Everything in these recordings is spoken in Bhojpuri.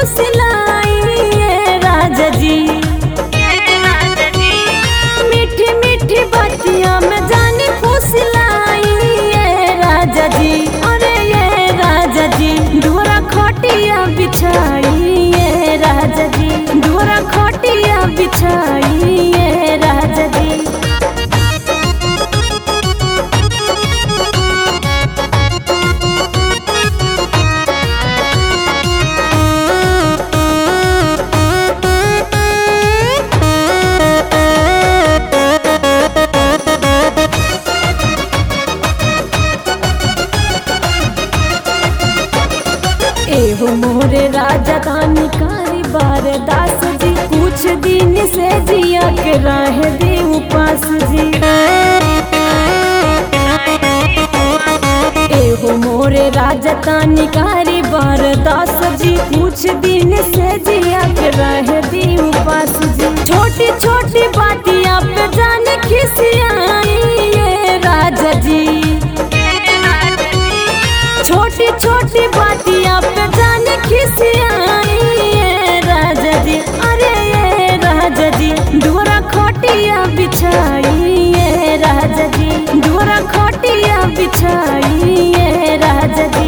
फुसलाई ये राजा जी मीठी मीठी बतिया में जानी फुसलाई ये राजा जी अरे ये राजा जी डोरा खटिया बिछाई ये राजा जी डोरा खटिया बिछाई ये राजा जी एहो मोरे राजा दानी कारी बार दास जी कुछ दिन से जिया के राह दे उपास जी एहो मोरे राजा दानी कारी बार दास जी कुछ दिन से जिया के राह दे उपास जी छोटी छोटी बातियां पे जाने खिसियाई ये राजा जी छोटी छोटी बातियां पे जाने खिसियाई ये राजा जी अरे ये राजा जी डोरा खोटिया बिछाई ये राजा जी डोरा खोटिया बिछाई ये राजा जी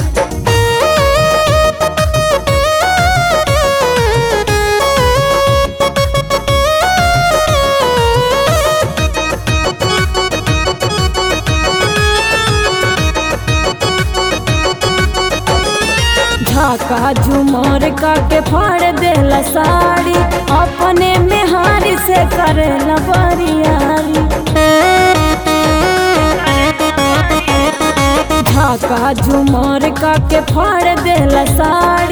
झाका झुमर का के फाड़ देला साड़ी अपने में हारी से करेला बरियारी झाका झुमर का के फाड़ देला साड़ी